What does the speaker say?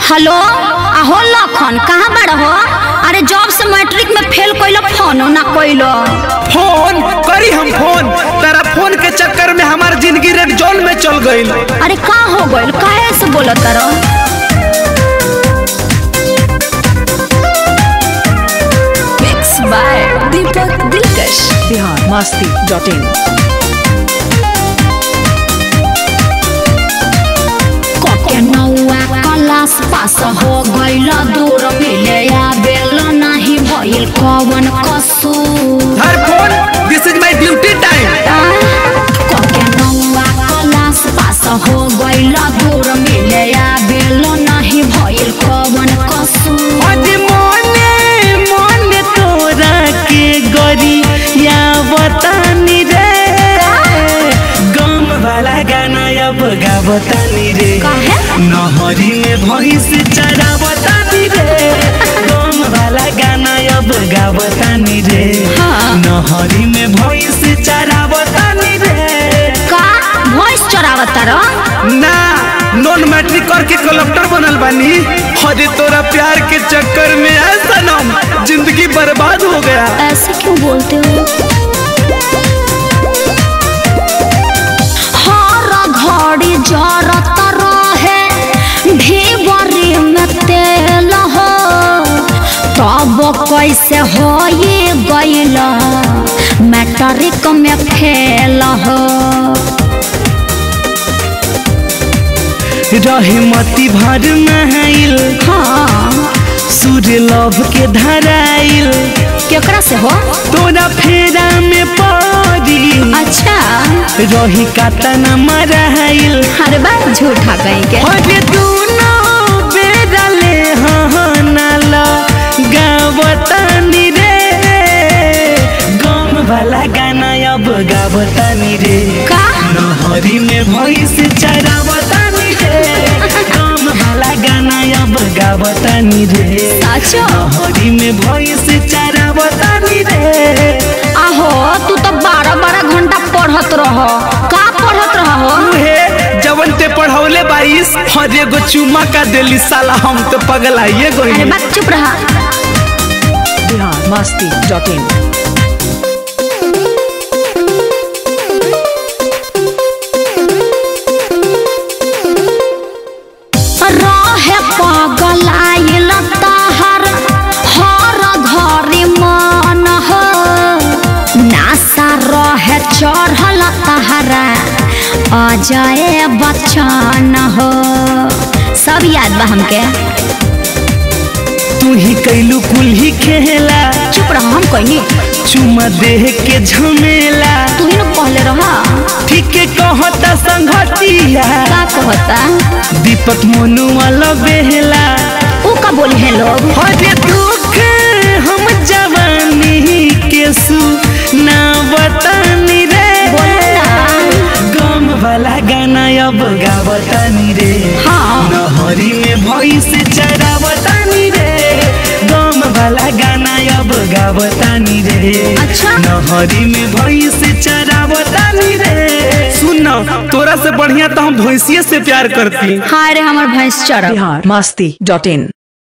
Hello आहो लखन कहाँ बड़ हो अरे जॉब से मैट्रिक में फेल कइलो फोन ना कइलो फोन करी हम फोन तेरा फोन के चक्कर में हमार जिंदगी रेड जोन में चल गई अरे का हो गइल काहे ऐसे बोलत रहो मिक्स बाय दीपक दिलकश बिहार मस्ती डॉट इन के नौआ क्लास पास हो गइल दूर मिले आवेल नाही भइल कवन कसूर हर phone this is my duty time के नौआ क्लास पास हो गइल दूर मिले आवेल नाही भइल कवन कसूर आज मोने मोने तोरा के गरी या बतानी रे गम वाला गाना अब गावतानी रे काहे? नहरी में भैंस चरावतानी रे गम वाला गाना अब गावतानी रे हाँ। नहरी में भैंस चरावतानी रे का भॉइस चोरावत रहो ना नॉन मैट्रिक करके कलेक्टर बनल बानी अरे तोरा प्यार के चक्कर में ऐसा नाम जिंदगी बर्बाद हो गया ऐसे क्यों बोलते हो हर घड़ी जरत रहे ढेबरी में तेल हो तब कैसे हो ये गइल मैट्रिक में फेल हो रहे मती भर नहाइल हाँ सूर्य लव के धराइल केकरा से हो तोरा फेरा में पड़ी अच्छा रही काता न मराइल अरे बात झूठा कहीं के अरे दोनों बेरा ले हाँ नाला गावतानी रे गम वाला गाना अब गावतानी रे का नहरी में भैंस चरावतानी रे गम वाला गाना अब गावतानी रे अच्छा नहरी में भैंस चरावतानी रे आहो तू तो बारह बारह घंटा पढ़त रह का पढ़त रहो उहे जवन ते पढ़ौले बाईस हर एगो चुमा का देली साला हम तो पगलाइए अरे गई बात चुप रहा बिहार मस्ती डॉट इन रहे पागल आइल तहर हर घरी मन हो नासा रहे चढ़ल तहरा अजय बच्चन हो सब याद बा हमके तू ही कैलू कुल ही खेला चुप रहो हम कहनी चुमा देह के झमेला तू ही ना कहले रहा ठीक कहता संगतिया का कहता दीपक मोनू वाला बेहला ऊ का बोली है लोग हरे दुख हम जवानी के सु ना बतानी रे बोलो ना गम वाला गाना अब गावतानी रे हाँ नहरी में भैंस चरावतानी रे गम वाला गाना अब गावतानी रे अच्छा। नहरी में भैंस चरावतानी रे सुन तोरा से बढ़िया तो हम भैंसिए से प्यार करती हाय रे हमर भैंस चढ़ बिहार मस्ती डॉट इन